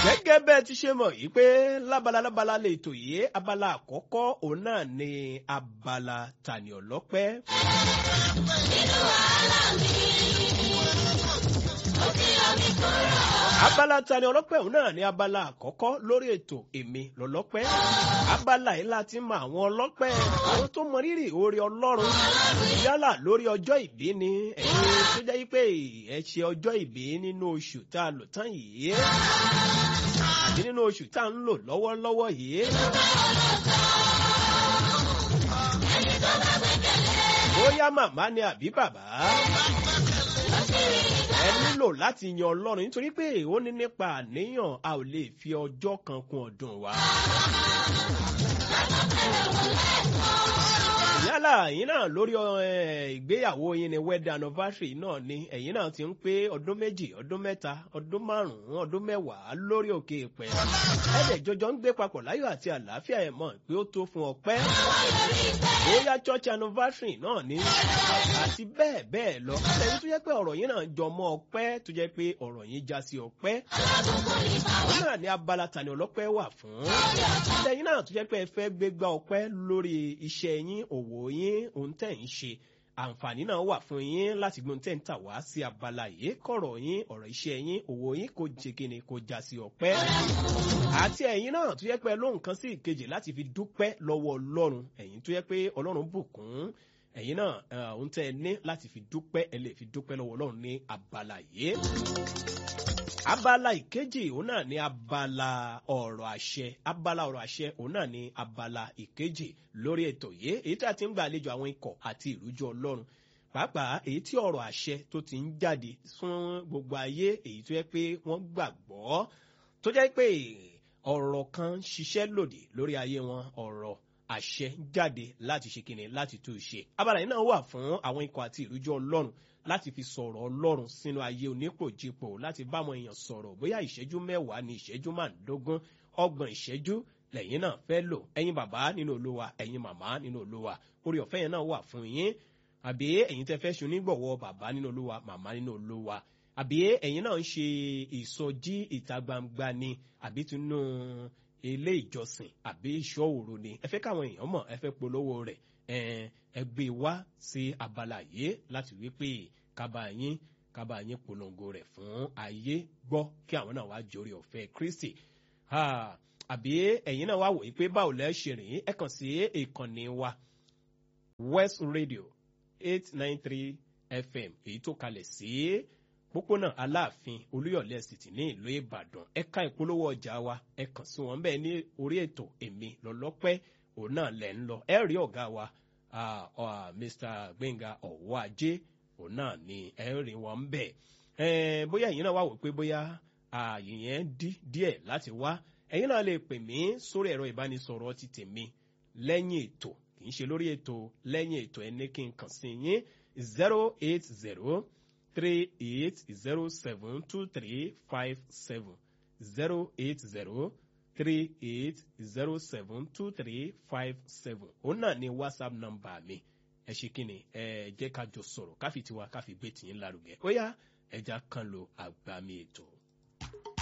gẹ́gẹ́ bẹ́ẹ̀ ti ṣe mọ̀ yìí pé lábala lábala lè tò yé abala àkọ́kọ́ òun náà ni abala tani ọlọ́pẹ́. nínú wàhálà mi ó ti yọ mí kúrò. abala tani ọlọ́pẹ́ òun náà ni abala àkọ́kọ́ lórí ètò èmi lọ́lọ́pẹ́. abala yìí láti mọ àwọn ọlọ́pẹ́ àwọn tó mọ rírì oore ọlọ́run yálà lórí ọjọ́ ìbí ni ẹ̀yin tó jẹ́ pé ẹ ṣe ọjọ́ ìbí nínú oṣù tá a lò tán yìí àti nínú oṣù tá a ń lò lọ́wọ́lọ́wọ́ yìí. bóyá màmá ni àbí bàbá ẹ nílò láti yan ọlọ́run nítorí pé ó ní nípa àníyàn a ò lè fi ọjọ́ kan kún ọdún wa. yálà ẹ̀yin náà lórí ẹ, ìgbéyàwó yín ni wedding anniversary náà ni ẹ̀yin náà ti ń pé ọdún méjì ọdún mẹ́ta ọdún márùn-ún ọdún mẹ́wàá lórí òkè ìpẹ́ ẹ̀dẹ̀ jọjọ ń gbé papọ̀ láyọ̀ àti àlàáfíà ẹ̀ mọ̀ pé ó tó fún ọpẹ́ bóyá church anniversary náà ni àti bẹ́ẹ̀ bẹ́ẹ̀ lọ ẹ̀yin tó jẹ́ pé ọ̀rọ̀ yín náà jọ mọ́ ọpẹ́ tó jẹ́ pé ọ̀rọ̀ yín já sí ọpẹ́ òun náà ní abala tani ọlọ́pẹ́ wà fún ẹ̀yin náà tó jẹ́ pé ẹ fẹ́ gbégbá ọpẹ́ lórí iṣẹ́ yín òwò yín ohun tẹ̀ ń ṣe àǹfààní náà wà fún yín láti gbóhun tẹ̀ ń tà wá sí abala yìí kọ̀rọ̀ yín ọ̀rọ̀ iṣẹ́ yín òwò yín kò jẹ́ kíni kò já sí ọpẹ́ àti ẹ̀yin náà tó yẹ pé lóhùn kan sí ìkejì láti fi dúpẹ́ lọ́wọ́ ọlọ́run ẹ̀yin tó yẹ pé ọlọ́run bùkún ẹ̀yin náà eh, ohun tẹ́ ẹ ní láti fi dúpẹ́ ẹ lè fi dúpẹ́ lọ́wọ́ ọlọ́run ní abala yìí abala ìkejì òun náà ní abala ọ̀rọ̀ àṣẹ abala ọ̀rọ̀ àṣẹ òun náà ní abala ìkejì lórí ètò yìí èyí tí a ti ń gbà àlejò àwọn ikọ̀ àti ìrújú ọlọ́run pàápàá èyí tí ọ̀rọ̀ àṣẹ tó ti ń jáde fún gbogbo ayé èyí tó yẹ pé wọ́n gbàgbọ́ tó jẹ́ pé ọ̀rọ̀ kan ń ṣiṣẹ́ lòdì lórí ayé wọn ọ̀rọ̀ àṣẹ jáde láti ṣe kíni láti tú ṣe abala yìí náà wà fún àwọn ikọ̀ àti ìrújú ọlọ́run láti fi sọ̀rọ̀ ọlọ́run sínú ayé onípòjìpò láti bá àwọn èèyàn sọ̀rọ̀ bóyá ìṣẹ́jú mẹ́wàá ní ìṣẹ́jú márùndógún ọgbọ̀n ìṣẹ́jú lẹ́yìn náà fẹ́ lò ẹ̀yin bàbá nínú olúwa ẹ̀yin màmá nínú olúwa orí ọ̀fẹ́ yẹn náà wà fún yín àbí ẹ̀yin tẹ́ fẹ́ ṣe onígbọ̀wọ́ bàbá nínú olúwa màmá nínú olúwa àbí ẹ̀yin náà ń ṣe ìsọjí ìta gbangba ni àbí tinú ilé ìjọsìn àbí ìṣọ́ òru ni ẹ fẹ́ káwọn èèyàn mọ̀ ẹ fẹ́ polówó rẹ̀ ẹn, ẹ gbé wá sí abala yìí láti wí pé kábà yín kábà yín polongo rẹ̀ fún ayé gbọ́ kí àwọn náà wá jórí ọ̀fẹ́ kristi Ah, àbí ẹ̀yin náà wá wòye pé báwo lẹ́ ṣe rìn ẹ kàn sí ìkànnì wa west radio eight nine three fm èyí tó kalẹ̀ sí pópónà aláàfin olúyọ̀lé city ní ìlú ìbàdàn ẹ̀ka ìpolówó ọjà wa ẹ kàn sí wọn bẹ́ẹ̀ ní orí ètò èmi lọ́lọ́pẹ́ òun náà lẹ̀ ń lọ ẹ rí ọ̀gá wa ah, ah, mr gbẹ̀ngà ọ̀wọ́ ajé òun náà ni ẹ rí wọn bẹ́ẹ̀ ẹ bóyá ẹ̀yin náà wá wò pé bóyá ààyè yẹn dí díẹ̀ láti wá ẹ̀yin náà lè pè mí sórí ẹ̀rọ ìbánisọ̀rọ̀ ti tèmi lẹ́yìn ètò kì í ṣe lórí ètò lẹ́yìn ètò ẹni kí n kàn sí yín zero eight zero three eight zero seven two three five seven zero eight zero three eight zero seven two three five seven òun náà ni whatsapp number mi ẹ ṣe kí ni ẹ jẹ́ ká jọ sọ̀rọ̀ káfi tiwa káfi gbé tìyín lárugẹ ó yá ẹja kan lo àgbàmì ètò.